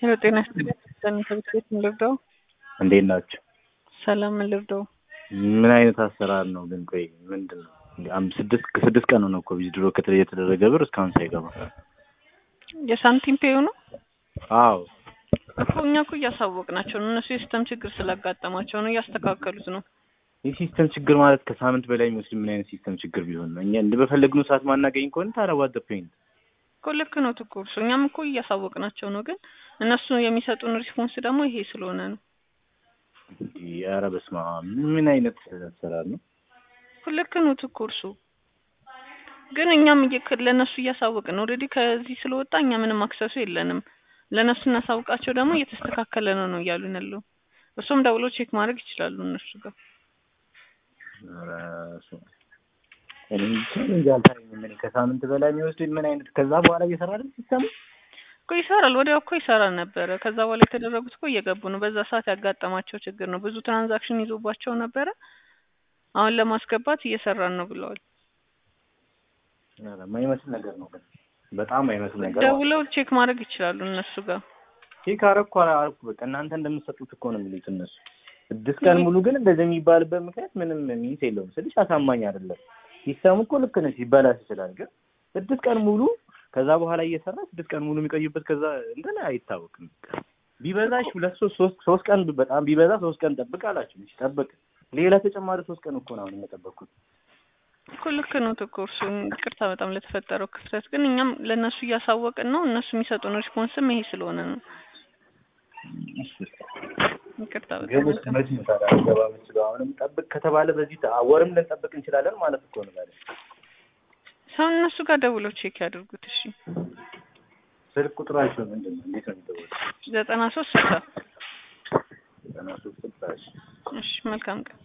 ሄሎ ጤና ይስጥልኝ ከቤት ቤት ምን ልርዳው? እንዴት ናቸው? ሰላም ምን ልርዳው? ምን አይነት አሰራር ነው ግን? ቆይ ምንድን ነው? አም- ስድስት ከስድስት ቀን ነው እኮ ዊዝድሮ ከተ- የተደረገ ብር እስካሁን ሳይገባ። የሳንቲም ፔዩ ነው አዎ እኮ እኛ እኮ እያሳወቅናቸው ነው። እነሱ የሲስተም ችግር ስላጋጠማቸው ነው እያስተካከሉት ነው። የሲስተም ችግር ማለት ከሳምንት በላይ የሚወስድ ምን አይነት ሲስተም ችግር ቢሆን ነው? እኛ እንደ በፈለግነው ሰዓት ማናገኝ ከሆነ ታዲያ ዋት ዘ ፖይንት? እኮ ልክ ነው ትኩ እርሱ እኛም እኮ እያሳወቅናቸው ነው። ግን እነሱ የሚሰጡን ሪስፖንስ ደግሞ ይሄ ስለሆነ ነው። ኧረ በስመ አብ ምን አይነት አሰራር ነው? እኮ ልክ ነው ትኩ እርሱ ግን እኛም እየ- ለእነሱ እያሳወቅን ነው። ኦልሬዲ ከዚህ ስለወጣ እኛ ምንም አክሰሱ የለንም። ለእነሱ እናሳውቃቸው ደግሞ እየተስተካከለ ነው ነው እያሉን ያለው። እርሱም ደውሎ ቼክ ማድረግ ይችላሉ እነሱ ጋር ኧረ በስመ አብ። እኔ ብቻ እንጃ አልታየኝም። እኔ ከሳምንት በላይ የሚወስድ ምን አይነት ከዛ በኋላ እየሰራ አይደል ሲስተሙ? እኮ ይሰራል። ወዲያው እኮ ይሰራ ነበረ። ከዛ በኋላ የተደረጉት እኮ እየገቡ ነው። በዛ ሰዓት ያጋጠማቸው ችግር ነው። ብዙ ትራንዛክሽን ይዞባቸው ነበረ። አሁን ለማስገባት እየሰራን ነው ብለዋል። ኧረ የማይመስል ነገር ነው ግን በጣም አይመስል ነገር ማለት ነው። ደውለው ቼክ ማድረግ ይችላሉ እነሱ ጋር። ቼክ አረኩ አረኩ በቃ እናንተ እንደምትሰጡት እኮ ነው የሚሉት እነሱ። ስድስት ቀን ሙሉ ግን እንደዚህ የሚባልበት ምክንያት ምንም ሚንስ የለውም ስልሽ አሳማኝ አይደለም። ሲስተሙ እኮ ልክ ነች ሊበላሽ ይችላል፣ ግን ስድስት ቀን ሙሉ ከዛ በኋላ እየሰራ ስድስት ቀን ሙሉ የሚቆዩበት ከዛ እንትን አይታወቅም። ቢበዛሽ ሁለት ሶስት ሶስት ሶስት ቀን በጣም ቢበዛ ሶስት ቀን ጠብቅ አላችሁ። እሺ ጠብቅ። ሌላ ተጨማሪ ሶስት ቀን እኮ ነው አሁን የጠበቅኩት። እኮ ልክ ነው እኮ እርሱ። ይቅርታ በጣም ለተፈጠረው ክፍተት፣ ግን እኛም ለእነሱ እያሳወቅን ነው። እነሱ የሚሰጡን ሪስፖንስም ይሄ ስለሆነ ነው። ይቅርታ ግን በጣም መች ነው ታዲያ ገባ የምችለው? አሁንም ጠብቅ ከተባለ በዚህ ተ- ወርም ልንጠብቅ እንችላለን ማለት እኮ ነው ማለት ሰው እነሱ ጋር ደውለው ቼክ ያድርጉት። እሺ ስልክ ቁጥራቸው ምንድን ነው? እንዴት ነው የሚደወለው? ዘጠና ሶስት ስልሳ ዘጠና ሶስት ስልሳ እሺ። እሺ መልካም ቀን